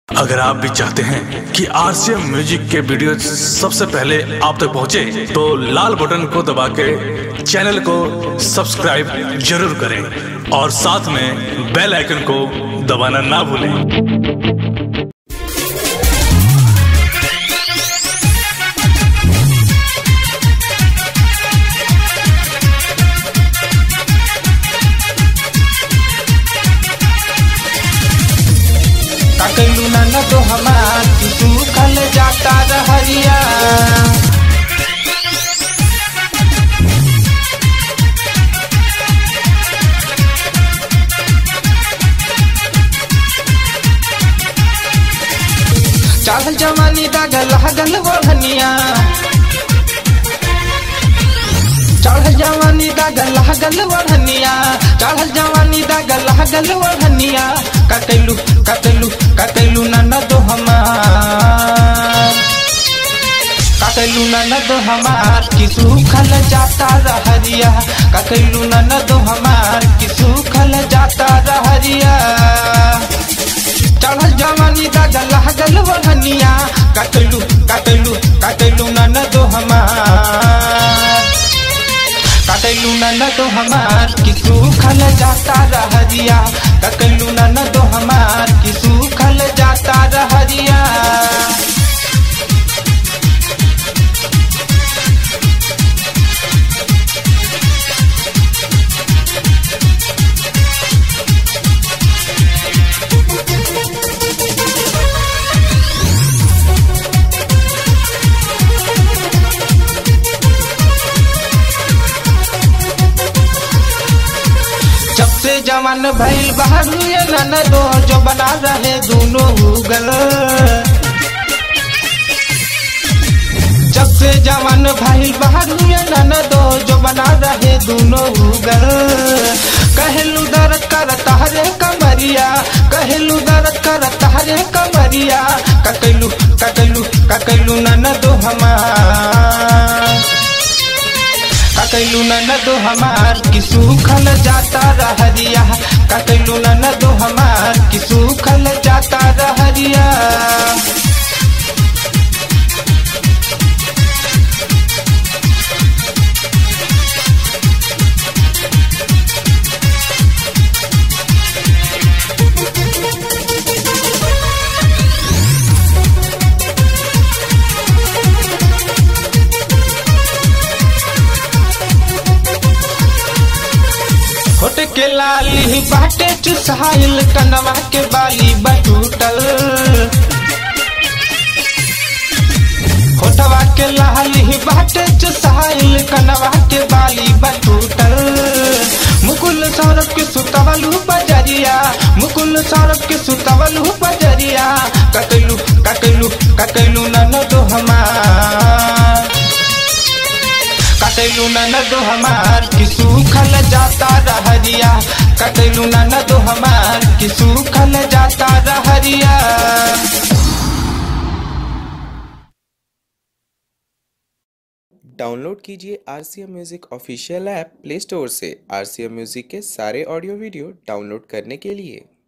अगर आप भी चाहते हैं कि आरसीएम म्यूजिक के वीडियो सबसे पहले आप तक पहुंचे, तो लाल बटन को दबा के चैनल को सब्सक्राइब जरूर करें और साथ में बेल आइकन को दबाना ना भूलें काकलू नाना तो हमार तू कल जाता रहरिया चाहल जवानी दागल हगल बढ़निया चढ़ल जवानी दागल हगल बढ़निया चढ़ल जवानी दागल हगल बढ़निया कतलू कतलू कतलू ननद हमार कतलू ननद हमार कि सूखल जाता रहरिया कतलू ननद हमार कि सूखल जाता रहरिया चढ़ल जवानी दागल हगल बढ़निया कतलू कतलू कतलू ननद हमार कतलू नन तो हमार कि सूखल जाता रहरिया कतलू नन तो हमार कि सूखल जाता रहरिया जब से जवान भइल बहरू ये नन दो जो बना रहे दोनों उगल जब से जवान भइल बहरू ये नन दो जो बना रहे दोनों उगल कहलू दर्द कर तहरे कमरिया कहलू दर्द कर तहरे कमरिया ककलू ककलू ककलू नन दो हमार ककलू ननद हमार कि सूखल जाता रहरिया ककलू ननद हमार कि सूखल जाता रहरिया होट के लाली बाटे चुसाइल कनवा के बाली बटूटल होठवा के लाली बाटे चुसाइल कनवा के बाली बटूटल मुकुल सौरभ के सुतवलू बजरिया मुकुल सौरभ के सुतवलू बजरिया ककलू ककलू ककलू ननद हमार कतलू ननद हमार कि सूखल जाता रहरिया कतलू ननद हमार कि सूखल जाता रहरिया डाउनलोड कीजिए R C M music official app Play Store से आर सी एम म्यूज़िक के सारे ऑडियो वीडियो डाउनलोड करने के लिए